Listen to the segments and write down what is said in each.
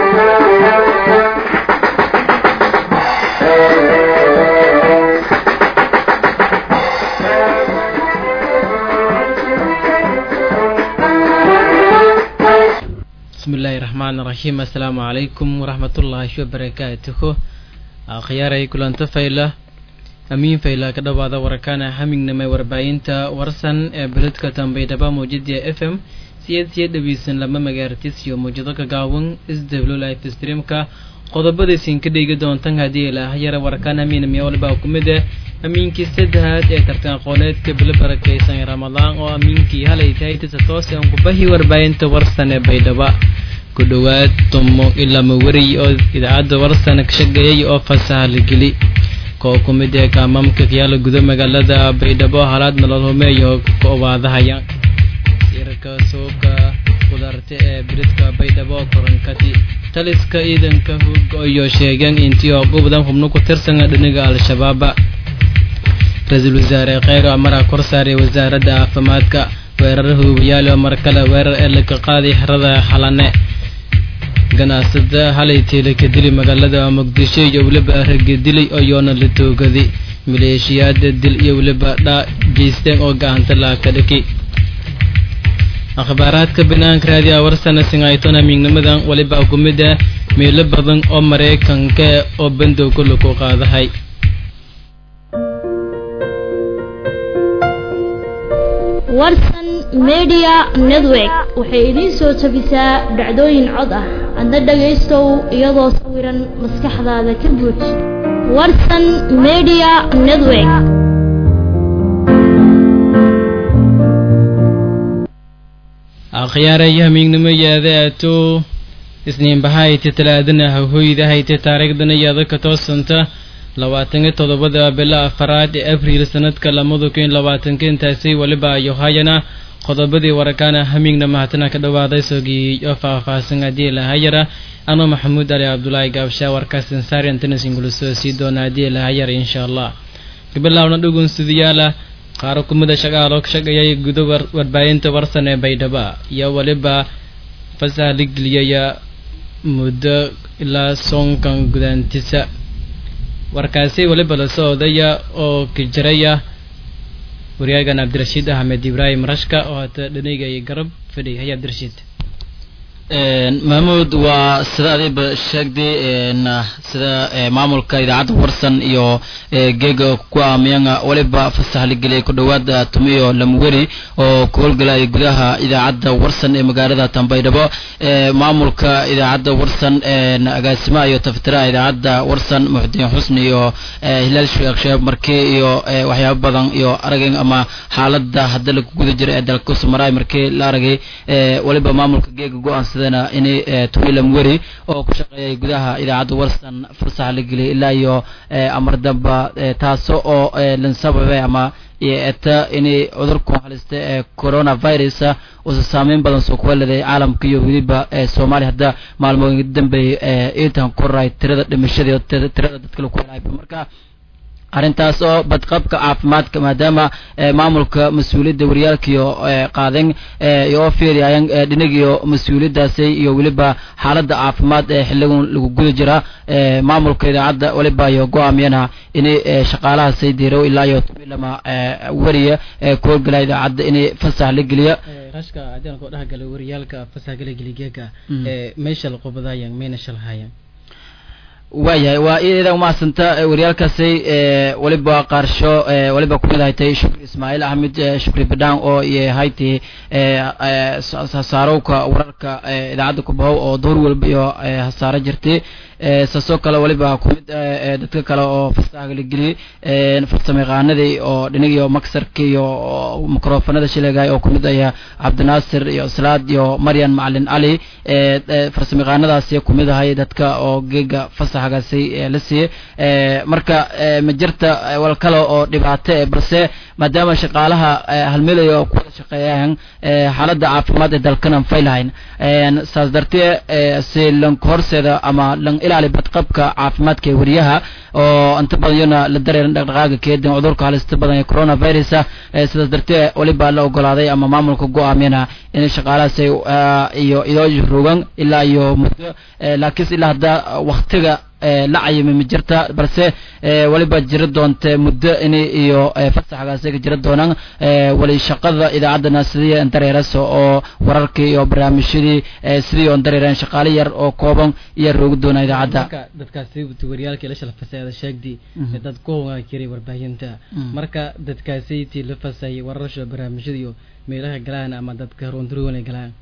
bismillahi raxmaan raxiim assalaamu calaykum waraxmatullaahi wabarakaatuhu akhyaaray kulanto fayla amiin fayla ka dhowaada warakaana hamingnamay warbaahinta warsan ee beledka tambaydhaba mawjadiya f m siyeed siya dhaweysan lama magaartis iyo mawjado ka gaawan isdablo life streamka qodobadaysin ka dhegi doontan haddii ilaahayara warkaan amiin miyawalbaa ku mid ah amiinkii saddexaad ee tartan aqooneedka bilo barakaysan ramadaan oo amiinkii halay tahay tisa toose aan kubahi warbaahinta warsan ee baydhaba ku dhowaad tomo ilaa mawariy oo idaacadda warsan ka shaqeeyay oo fasaha la geli koo ku mid ee kaamaamka kayaala guda magaalada baydhabo halaad nolol homeeyo ka obaadahaya sirka suuqa qudaarta ee biridka baydhabo koronkati taliska ciidanka hooga iyo sheegeen intii oo ugu badan xubno ku tirsan dhinaga al-shabaaba ra-iisul wasaare kheyr amara kor saaray wasaaradda caafimaadka weerar huubayaal oo mar kale weerar ee laga qaaday xerada xalane ganacsada halay teela ka dili magaalada muqdisho iyo weliba ragga dilay iyoona la toogaday maleeshiyaada dil iyo weliba dhaa geysteen oo gacanta laaka dhiki akhbaaraadka banaanka raadiya warsana singayton amiignimadan weliba ku mid ah meelo badan oo maraykanka oo bandow kula ku qaadahay warsan media network waxay idiin soo jabisaa dhacdooyin cod ah adna dhagaystow iyadoo sawiran maskaxdaada ka buuj warsan media network akhyaaray hamiignimo yaadaato isniinbahayti talaadana hahoyda hayta taariikhdana yaada ka toosanta labaatan iyo toddobada bilo afaraad ee abriil sanadka lamada kun labaatanka intaasi weliba ayo hayana qodobadii warakaana hamiigna mahatana ka dhawaaday sogii oo faahfaahsan haddii lahayara anoo maxamuud ali cabdulaahi gaabshaa warkaasin saari antanasingula soo sii doona haddii lahayara insha allah gabalawna dhugun sidiyaala qaaro kumida shaqaaloo ka shaqeeyay gudo warbaahinta warsan ee baydhaba iyo weliba fasaha la geliyaya muddo ilaa soonkan gudaantisa warkaasi weliba la socodaya oo ka jiraya wariyaagan cabdirashiid axmed ibraahim rashka oo hata dhanigaya garab fadhiy haya cabdirashiid mahmuud waa sida adiba sheegday sida maamulka idaacadda warsan iyo geega ku aamiyanga waliba fasax la geliyay ku dhowaad tumiyo lamweri oo ku howlgalaya gudaha idaacadda warsan ee magaalada tambaydhabo maamulka idaacadda warsan agaasimaha iyo taftiraha idaacadda warsan muxudiin xusni iyo hilaal sheekh sheeb markii iyo waxyaabo badan iyo arageen ama xaalada hadda lagu guda jira ee dalka kusumaraay markii la aragay waliba maamulka geega go-aan sidana inay tumilam weri oo ku shaqeeyay gudaha idaacadda warsan fasax la geliyay ilaa iyo amar damba taaso oo lansababe ama eta inay cudurku halista ee coronavirus uusa saameyn badan soo kuwaleday caalamka iyo weliba soomaaliya hadda maalmooyin dambeeyay intan koray tirada dhimashada tirada dadka lagu helaayba marka arrintaas oo badqabka caafimaadka maadaama maamulka mas-uuliyadda waryaalkiyo qaadeen oo fiiriyayaan dhinagiyo mas-uuliyaddaasi iyo weliba xaaladda caafimaad ee xiligan lagu guda jira maamulka idaacadda weliba iyo go-aamiyana inay shaqaalahaasay diiro ilaa iyo lama weriya ku howlgala idaacadda inay fasax la geliya rashka haddaan ku dhexgalay wariyaalka fasax gala geligeega meesha la qubadaayaan mayna shalhaayaan waayahay waa iyada umahadsanta waryaalkaasi weliba qaarsho weliba kumid haytay shukri ismaaciil axmed shukri badhaan oo haytay hasaarowka wararka idaacadda kubahow oo door walba iyo hasaaro jirtay saasoo kale weliba kumid dadka kale oo fasaha la geliyey farsamayaqaanadii oo dhinagiyo maksarka iyo microfonada shileegay oo kumid aya cabdinaasir iyo slaad iyo maryan macalin cali farsamayaqaanadaasi kumid ahay dadka oo geega fasax fasaxagaasi la siiyey marka ma jirta wal kale oo dhibaato e balse maadaama shaqaalaha halmilay oo ku wada shaqeeyaan xaaladda caafimaad ee dalkana faylahayn saas dartee si lan horseeda ama lan ilaali badqabka caafimaadka ee wariyaha oo inta badan iyana la dareeran dhaqdhaqaaga keedin cudurka halista badan ee coronavirus sidaas dartee weliba la ogolaaday ama maamulka go-aamiyana in shaqaalahaas iyo idoo rogan ilaa iyo muddo laakiinse ilaa hadda waktiga la cayimay ma jirta balse weliba jira doonte muddo in iyo fasaxgaasi ka jira doonaan wali shaqada idaacadana sidii dareeraso oo wararkii iyo barnaamijyadii sidii on dareereen shaqaale yar oo kooban iyo roogi doona idaacadda dadkaasi wariyaalkii la shalfasaada sheegdi dad ku hogaa jiray warbaahinta marka dadkaasi tii la fasayay wararasha barnaamijyada iyo meelaha galaan ama dadka runturuwan ay galaan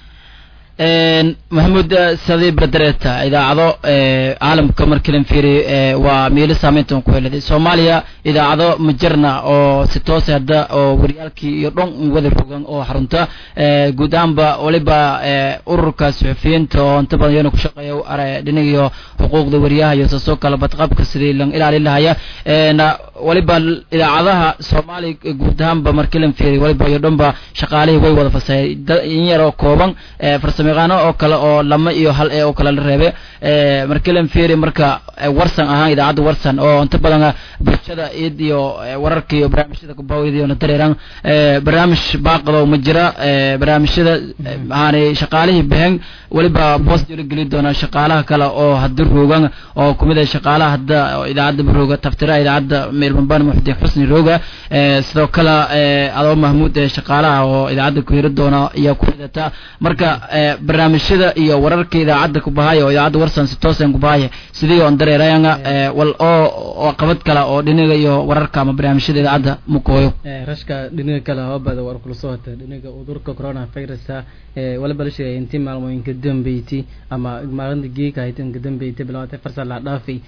maxamuud sadi berdereta idaacado caalamka markilan fiiri waa meelo saameyntan ku heladay soomaaliya idaacado ma jirna oo si toose hadda oo wariyaalkii iyo dhon wada rogan oo xarunta guud ahaanba waliba ururka suxufiyiinta oo inta badan iyana ku shaqeeya dhinagiyo xuquuqda wariyaha iyo saasoo kale badqabka sidii lan ilaalin lahaya waliba idaacadaha soomaaliya guud ahaanba markilan fiiri waliba iyo dhanba shaqaalihii way wada fasayay in yar oo kooban farsamo yaqaano oo kale oo lama iyo hal ee oo kale la reebe markilan fiiri marka warsan ahaan idaacadda warsan oo inta badan bulshada iyad iyo wararka iyo barnaamijyada kubaawida na dareeraan barnaamij baaqado ma jira barnaamijyada maani shaqaalihii behen weliba bost la geli doona shaqaalaha kale oo hadda roogan oo kumid ah shaqaalaha hadda idaacadda rooga taftira idaacadda meelbambaan muxudiin xusni rooga sidoo kale adoo mahmuud ee shaqaalaha oo idaacadda ku hiri doona iyo kumidata marka barnaamijyada iyo wararka idaacadda kubahaya oo idaacadda warsan si toosan kubahaya sidii on dareerayanga wal oo qabad kale oo dhinaga iyo wararka ama barnaamijyada idaacadda mukooyo rashka dhinaga kale hobada war kula soo hata dhinaga udurka coronavirusa waliba la sheegay intii maalmooyinka dambeyti ama maalinta geeka ahayd inka dambeyti bilaawatay farsal la dhaafay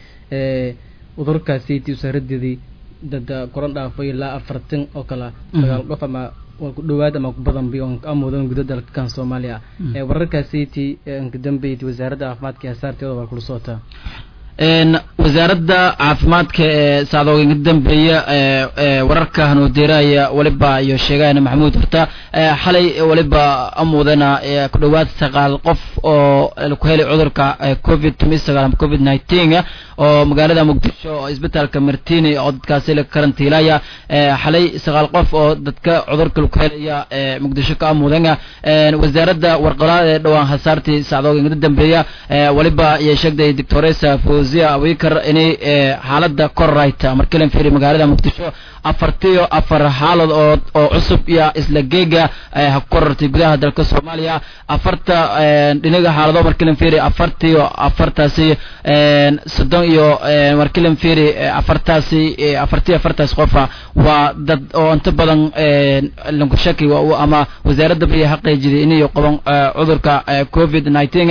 udurkaasi tii usaaradidii dad koran dhaafay ilaa afartan oo kale sagaal qof ama waa ku dhawaad ama ku badan bi ka mudan guda dalka kan Soomaaliya ee wararkaasi tii inka dambeeyay wasaaradda caafimaadka ee saarteeda waa kula soota een wasaaradda caafimaadka ee saadooga dambeeya ee wararka hanuudiraya waliba iyo sheegayna maxamuud horta xalay waliba amudana ku dhawaad sagaal qof oo ku helay cudurka covid 19 covid 19 oo magaalada muqdisho oo isbitaalka martini oo dadkaasi la karantiilaya xalay sagaal qof oo dadka cudurka ku helaya muqdisho ka amudana wasaaradda warqalaad ee dhawaan hasaartii saadooga dambeeya waliba iyo sheegday doctoresa fawziya awikar inay xaaladda korrayta markilan fiiri magaalada muqdisho afartiyo afar xaalad oo oo cusub iyo isla geega ha korortay gudaha dalka soomaaliya afarta dhinaga xaalado markilan fiiri afartiyo afartaasi soddon iyo markilan fiiri afartaasi afartiyo afartaas qofa waa dad oo inta badan lanku shaki ama wasaaradda bariya xaqiijiday inay qaban cudurka covid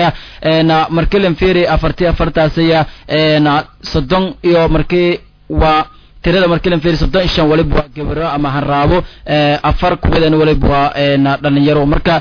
19 markilan fiiri afartiyo afartaasi soddon iyo markii waa tirada markii lan fiiri soddon iyo shan waliba waa gabaro ama hanraabo afar kuwadan waliba waa dhalinyaro marka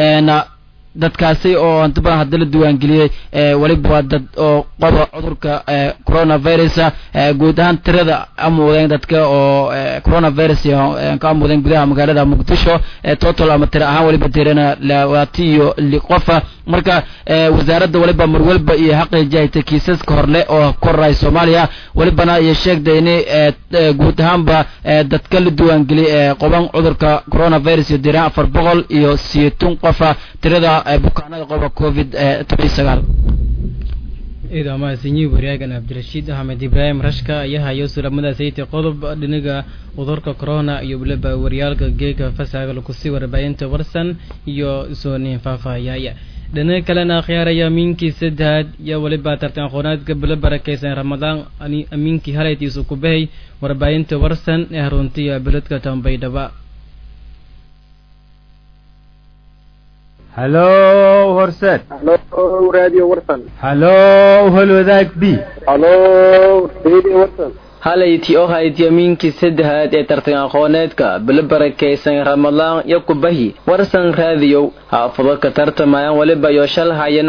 dadkaasi oo inta badan hadda la diiwaangeliyey waliba waa dad oo qoba cudurka coronavirus guud ahaan tirada amudeen dadka oo coronavirus ka amudeen gudaha magaalada muqdisho total ama tira ahaan waliba tirana labaati iyo li qofa marka wasaaradda waliba mar walba iyo xaqiijahayta kiisaska horle oo koray soomaaliya walibana iyo sheegday in guud ahaanba dadka la diiwaangeliyey qoban cudurka coronavirus iyo diraan afar boqol iyo siyeetun qofa tirada bukaanada qoba covid toban sagaal ciidan mahadsanyihi wariyaagan cabdirashiid axmed ibraahim rashka ayaa hayo sulamada sayta qodob dhinaga cudurka corona iyo waliba waryaalka geega fasaga lakusii warbaahinta warsan iyo soonin faahfaahiyaya dhinaga kalena akhyaaraya amiinkii saddexaad iyo waliba tartan aqoonaadka bilo barakeysan ramadaan amiinkii halaytiisu ku bahay warbaahinta warsan ee haruntiya beledka tambaydhaba hallo horseed halo radio warsan hallo holwadaag b halo radio warsan halayti oo hayd yamiinkii saddexaad ee tartan aqooneedka bilo barakaysan ramadaan iyo kubahi warsan raadiyow haafado ka tartamayaan waliba iyo shal hayana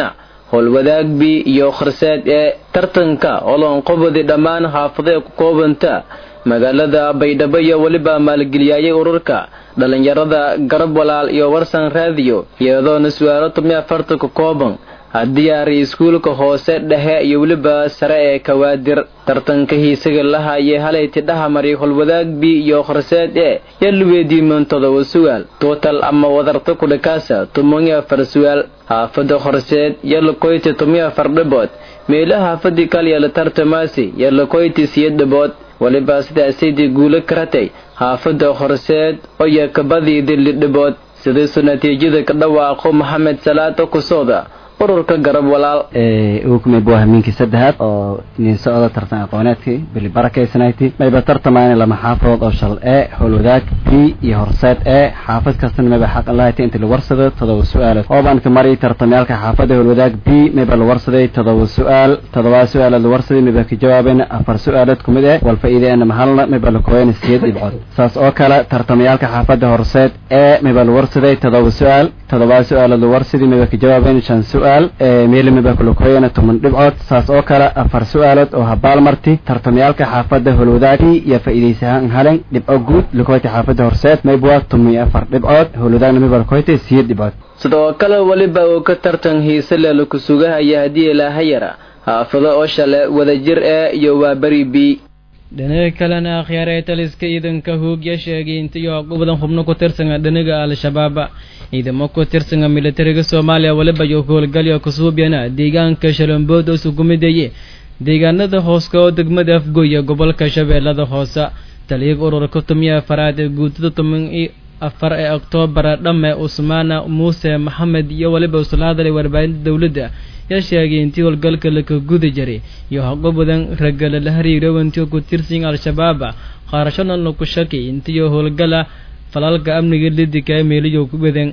howlwadaag b iyo kharseed ee tartanka oloonqobadi dhammaan xaafadee ku koobanta magaalada baydhabo iyo weliba maalgeliyayay ururka dhallinyarada garab walaal iyo warsan raadiyo iyadoona su-aalo tumi afarta ku kooban haddiyaari iskuulka hoose dhexe iyo weliba sare ee kawaadir tartanka hiisaga lahayee halay tidhaha mari holwadaag b iyo kharseed ee yaluweediiman todoba su'aal tuutal ama wadarta kudhakaasa tuman iyo afar su'aal haafada horseed yalakoyti tumi afar dhibood meelo haafadii kalyala tartamaasi yalakoyti siyo dhibood weliba sidaasaydii guulo karatay haafada horseed oyo kabadii dilli dhibood sidaisu natiijada ka dhawaaqo maxamed salaado kusooda ururka garab walaal ukumay waa hamiinkii saddexaad oo nin socda tartan aqooneedkii bili barakaysanayti mayba tartamayna lama xaafadood oo shal ee howlwadaag b iyo horseed ee xaafad kastana mayba xaq lahayta inta la warsado todoba su-aalood oobanka mari tartamayaalka xaafada howlwadaag b mayba la warsaday todoba su-aal todobaa su-aalood la warsaday mayba ka jawaabayna afar su-aalood kumid eh wal faa'iideena mahalna mayba la kooyana siyeed dhibcood saas oo kale tartamayaalka xaafada horseed ee mayba la warsaday todoba su-aal todobaa su-aalood la warsaday mayba ka jawaabayna shan su-aal meelimiba kulakoyana toban dhibcood saas oo kale afar su-aalood oo habaal marti tartamayaalka xaafada howlwadaagi iyo faa'iidaysahaan halen dhibco guud lakoyta xaafada horseed maybwa tomiyo afar dhibcood howlwadaagna mayba lakoyta siyeed dhibcood sidoo kale weliba uu ka tartan hiise leh laku sugahaya haddii ilaahayara haafado oo shale wadajir ee iyo waa beri b dhinaga kalena akhyaaree taliska ciidanka hoogya sheegay intiyo badan xubno ku tirsanga dhinaga al-shabaab ciidamo ku tirsanga militariga soomaaliya weliba iyo howlgalyo kusuubyana deegaanka shalambood oo sugumidaye deegaanada hooska oo degmada afgoya gobolka shabeellada hoose taliyaga ururka tumiya afaraad ee guutada toban iyo afar ee oktoobar dhamme usmaana muuse maxamed iyo weliba usla hadalay warbaahinta dowladda yaa sheegay intii howlgalka laka guda jiray iyo haqo badan ragala la hariiro intii ku tirsan al-shabaab qaarashana laku shakay intii howlgala falalka amniga lidika meeliyo ku badan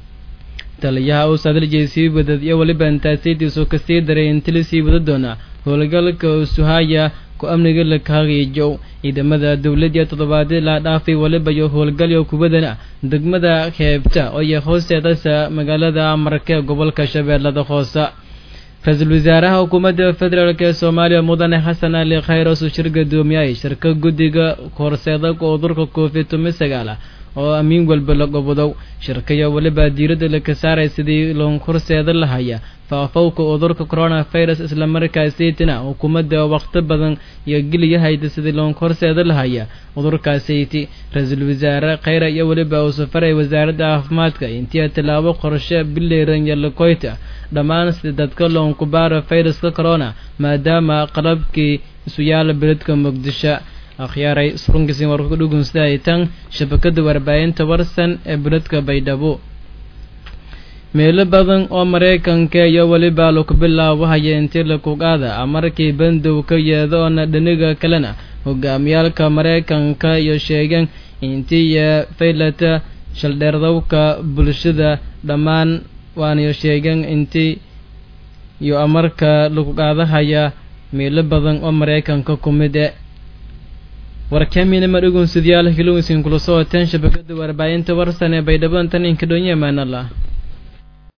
taliyaha uu sadaljeey sii wadad iyo weliba intaasaydiisu kasii daray inti lasii wada doona howlgalka usuhaya ku amniga lakahagiijow ciidamada dowladii toddobaadii la dhaafay weliba iyo howlgalyo kubadana degmada heebta oo iyo hoosteedasa magaalada marke gobolka shabeellada hoose ra-iisul wasaaraha xukuumadda federaalk ee soomaaliya mudane xasan ali khayr oo shir gadoomiyay shirka guddiga horseeda cudurka covid tumi sagaal oo amiin walba la gobodow shirkaya weliba diiradda laka saaray sidii loon horseeda lahaya faafowka cudurka coronavirus islamarkaasaytina xukuumadda waqti badan iyo geliyahayda sidii loon horseeda lahaya cudurkaasayti ra-iisul wasaare khayra iyo weliba uu safaray wasaaradda caafimaadka intii tallaabo qorshe bileran yalakoyta dhammaan sida dadka loon kubaara viruska corona maadaama qalabkii isu yaala beledka muqdisho akhyaaray surunkiisin warka kudhugun sida ay tan shabakada warbaahinta warsan ee beledka baydhabo meelo badan oo maraykanka iyo weliba laku bilaabahaya intii lakugaada markii bandow ka yeedo oona dhaniga kalena hogaamiyaalka maraykanka iyo sheegeen intii iyo faylata shaldheerdowka bulshada dhammaan waanayo sheegeen intii iyo amarka lakugaadahaya meelo badan oo maraykanka ku mid e warkamina madhugun sidyaal hilowsin kula soo wateen shabakada warbaahinta warsan ee baydhabo tan inka dhonye maanala